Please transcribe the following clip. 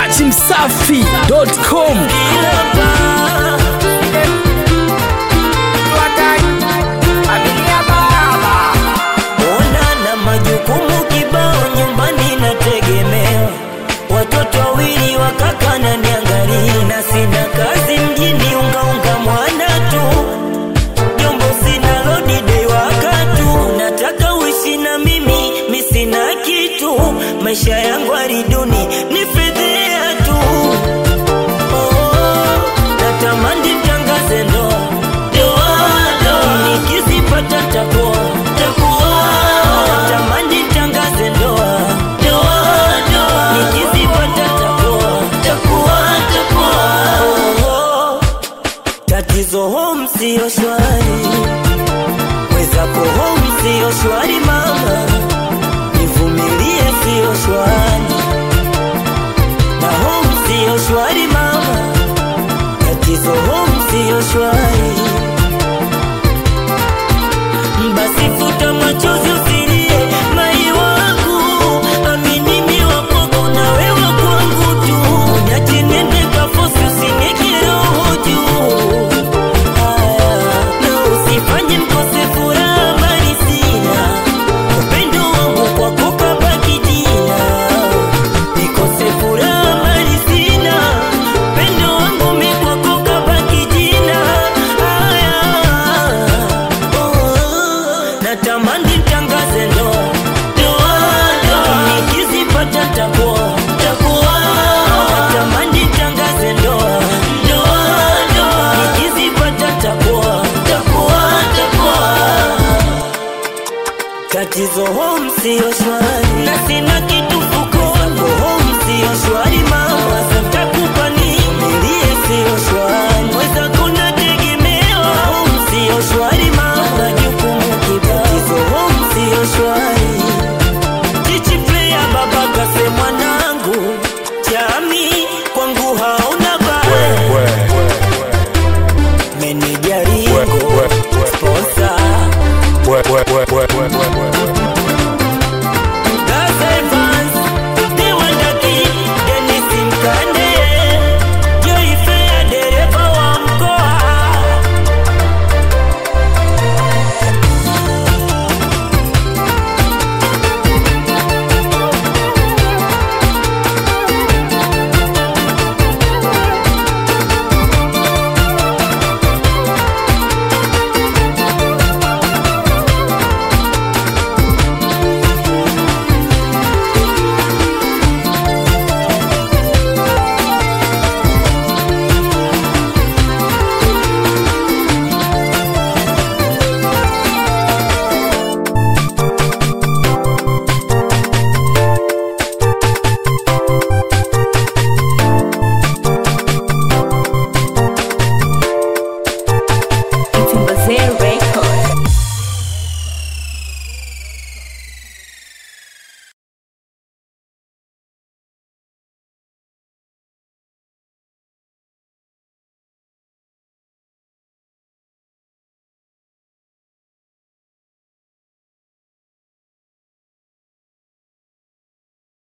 dachimsafi.com Ona na majukumu kibao nyumbani nategemea watoto wawili wakaka na niangalia na sina kazi mjini ungaunga mwana tu jombo sina lodi dei wakatu nataka uishi na mimi mi sina kitu maisha yangu ariduni ni fedhea tu Oh, natamani tangaze ndoa ndoa ndoa nikizipata takuwa takuwa natamani tangaze ndoa ndoa ndoa nikizipata takuwa takuwa takuwa Oh, tatizo home siyo shwari mwezako home siyo shwari mama nivumilie siyo shwari na home siyo shwari mama tatizo home siyo shwari basi futa machozi usilie mai wangu amini mi wakwako na wewe kwangu tu unyache nende kafosi usineke roho juu Haya, na usifanye mkose furaha mali sina upendo wangu kwako kabaki jina nikose furaha mali sina upendo wangu mi kwako kabaki jina Haya, oh, natamani tangaze ndoa ndoa ndoa nikizipata takuwa takuwa natamani tangaze ndoa ndoa ndoa nikizipata takuwa takuwa takuwa tatizo home siyo shwari